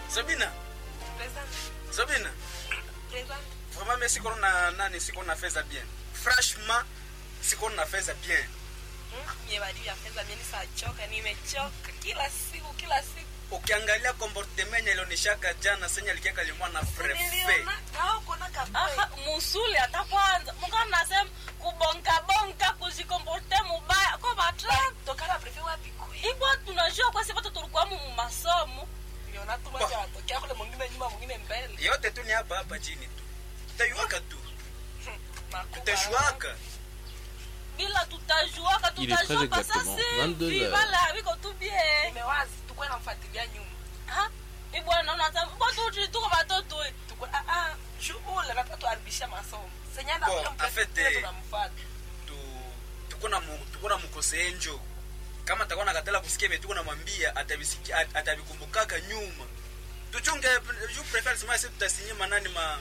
Sabina, Present. Sabina. Present. Vraiment mais siko na nani siko na fedha bien. Franchement siko na fedha bien. Hmm? Mie badi ya fedha mimi nisachoka, nimechoka kila siku kila siku. Ukiangalia comportement ilionishaka jana senya likiaka limwa na frefe. Niliona na uko na Aha, kaboy. musuli hata kwanza muka mnasema kubonka bonka kujikomporte mubaya ko batra Tokana prefe wapi kwe? ibwa tunajua kwa sababu tulikuwa mu masomo Niliona tu macho atokea kule mwingine nyuma mwingine mbele. Yote tu ni hapa hapa chini tu. Tutaiwaka tu. Makuba. Tutashuaka. bila tutajuaka Il est très tutajua kwa exactement sasa 22 hivi heures. bala biko tu bien Nimewazi tukwe namfuatilia nyuma. ha ibwa naona hata kwa tu tuko batoto eh. Tukwe ah ah shu ule na tatu aribisha masomo. Senyanda Bon, kule en fait, mprefe eh, tunamfuata. tu tukuna mu, tukuna mukose njo kama takuwa nakatala kusikia vile tuko namwambia atabisikia at- atabikumbukaka nyuma tuchunge ju prefer sema sisi tutasinye manani ma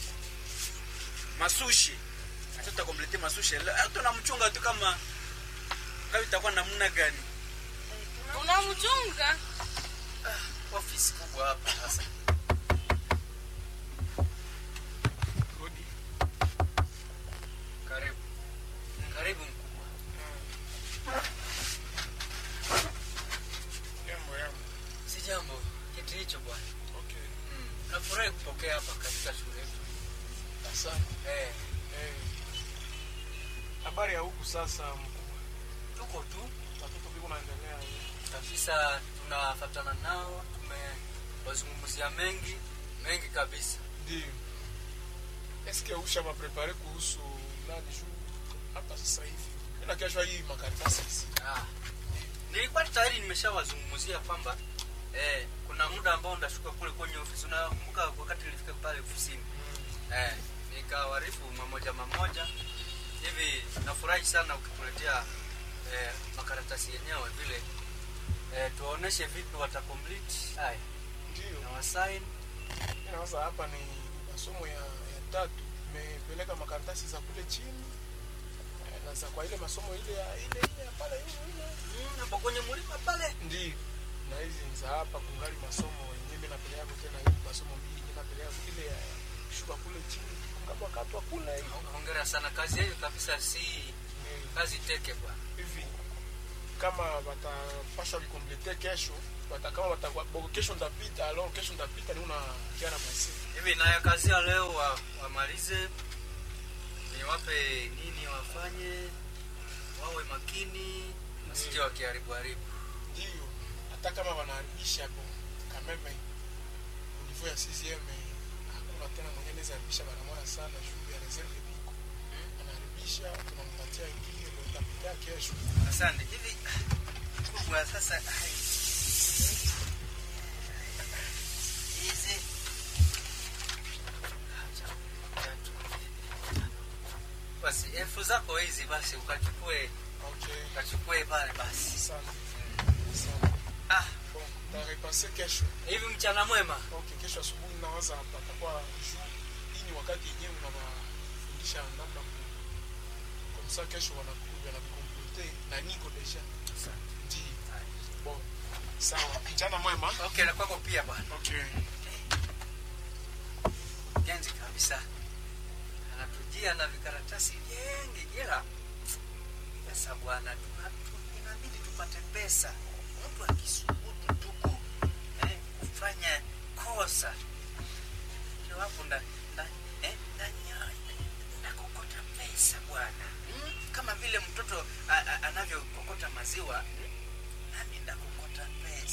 masushi sasa tutakomplete masushi leo tunamchunga tu kama kama itakuwa namna gani unamchunga office kubwa hapa sasa Rudi. karibu karibu mkubwa Jambo yangu. si jambo kitu hicho bwana Okay. nafurahi kupokea hapa katika shule yetu Asante. eh Eh. Habari ya huku sasa mkubwa. tuko tu Watoto biko naendelea. kabisa tunafatana nao tumewazungumzia mengi mengi kabisa Ndio. Eske usha maprepare kuhusu nani juu hapa sasa hivi. Mimi kesho hii makaratasi hizi. ah. nilikuwa tayari nimeshawazungumzia kwamba eh, kuna muda ambao ndashuka kule kwenye ofisi unakumbuka wakati nilifika pale ofisini eh, nikawarifu mamoja mamoja hivi nafurahi sana ukituletea eh, makaratasi yenyewe vile eh, tuwaoneshe vipi watakomplete haya Ndio. na wasain Mimi nawaza hapa ni masomo ya, ya tatu. Nimepeleka makaratasi za kule chini. Eh, Na za kwa ile masomo ile ya ile ile ya pale ile ile. mm, hapo kwenye mlima pale Ndio. Na hizi ni za hapa kungali masomo yenyewe mimi napeleka tena hii masomo mbili mimi napeleka ile ya shuka kule chini. Kungapo katwa kule hivi. hongera sana kazi hiyo kabisa si Ni- kazi teke bwana hivi kama watapasha vikomplete kesho wata kama watakuwa bo kesho ndapita alors kesho ndapita ni una kiara basi hivi nayo kazi ya leo wa, wamalize niwape nini wafanye wawe makini wasije wakiharibu haribu ndio hata kama wanaharibisha hapo kameme niveau ya CCM hakuna tena mwenye anaweza haribisha mara moja sana juu ya reserve biko anaharibisha tunampatia ingine ndio itapita kesho asante hivi kubwa sasa ai, hizi basi elfu zako hizi basi ukachukue okay ukachukue pale basi sana sana ah bon ntarepase kesho hivi mchana mwema okay kesho asubuhi nawaza patakuwa juu hii ni wakati yenyewe unawafundisha namna ku- komsa kesho wanakuja na vikomplete na niko deja ndi bon sawa mchana mwema okay na kwako pia bwana okay genzi kabisa anatujia na vikaratasi vingi ila pesa bwana tuna- tu- inabidi tupate pesa mtu akisubutu tuku eh, kufanya kosa iwapo nda, nda, eh, ndani ya nakokota pesa bwana hmm? kama vile mtoto a- a- anavyokokota maziwa hmm? nami ndakokota pesa